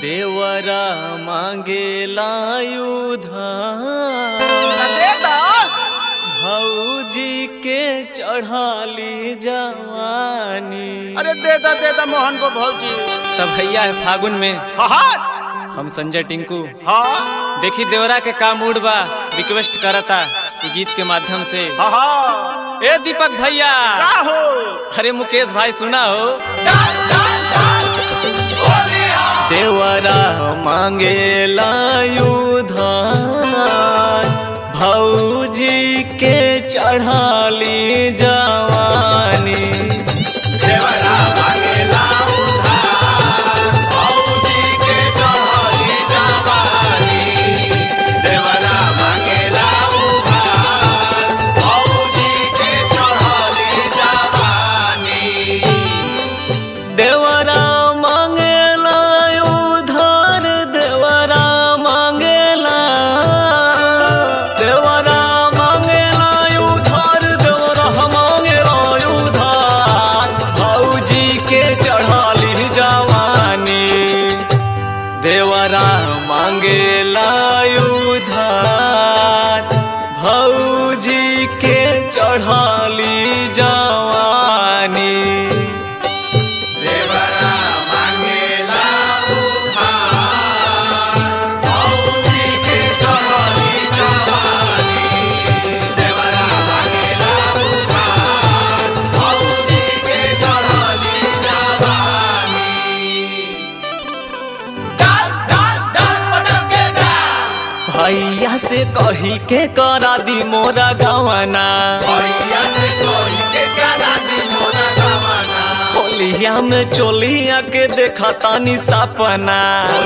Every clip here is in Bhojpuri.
देवरा मांगेला उधार दे दा भौजी के चढ़ाली जवानी अरे दे दा दे दा मोहन को भौजी तब भैया है फागुन में हाँ हाँ हम संजय टिंकू हाँ देखी देवरा के का मूड बा रिक्वेस्ट करता कि गीत के माध्यम से हाँ हाँ ए दीपक भैया का हो अरे मुकेश भाई सुना हो देवरा मांगे उधार भौजी के चढ़ाली जवानी देवरा मांगेला उधार देवरा मांगेला देवरा मांगेला उधार देवरा मांगेला उधार भौजी के चढ़ाली जवानी देवरा मांगेला उधार भौजी के चढ़ाली जवानी भैया से कही के करा दी मोरा गवना होलिया में चोलिया के देखा तानी सपना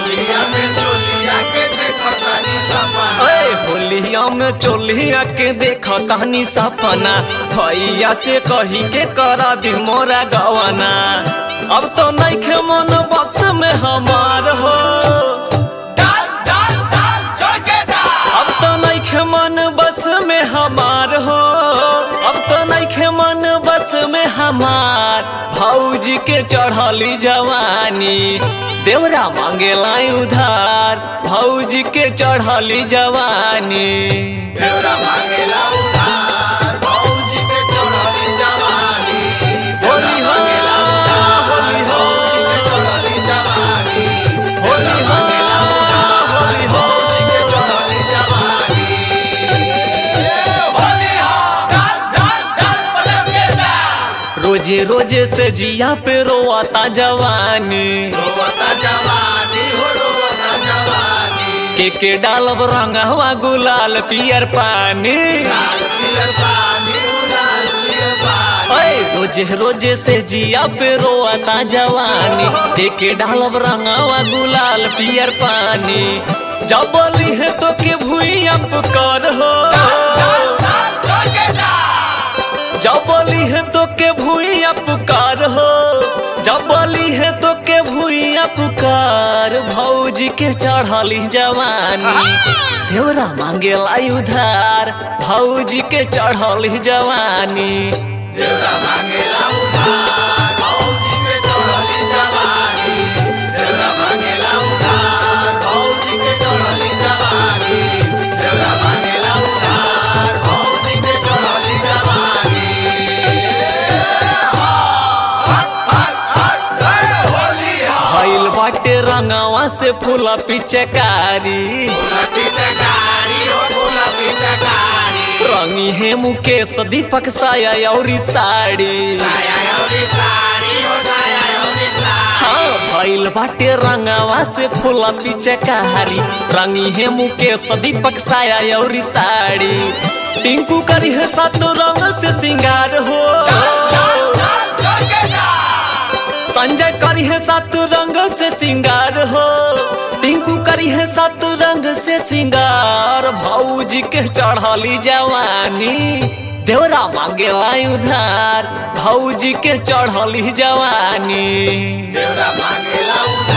ओए होलिया में चोलिया के देखा तानी सपना भैया से कही के करा दी मोरा गवना अब तो नहीं खे मन बस में हमार हो अब तो नहीं खे मन बस में हमार हो अब तो नहीं खे मन बस में हमार भौजी के चढ़ली जवानी देवरा मांगेला उधार भौजी के चढ़ली जवानी होली हो होली हो होली हो होली हो रोजे रोजे से जिया पे रोआता जवानी के के डालब रंगवा गुलाल पियर पानी ओए रोजे रोजे से जिया पे रोआता जवानी के के डालब रंगवा गुलाल पियर पानी जब बोली है तो के भूई कर हो जब बोली है तो के भूइया पुकार हो जब बोली है तो के भूइया पुकार भौजी के चढ़ली जवानी देवरा मांगेला उधार भौजी के चढ़ली जवानी भइल बाटे रंगवा से फूला पिचकारी रंगी है मुकेश दीपक साया और साड़ी हाँ भइल बाटे रंगवा से फूला पिचकारी रंगी है मुकेश दीपक साया और साड़ी टिंकू करी है सात रंग से सिंगार हो संजय करी है सात रंग से सिंगार हो टिंकू करी है सात रंग से सिंगार भौजी के चढ़ली जवानी देवरा मांगेला उधार भौजी के चढ़ली जवानी मांगेला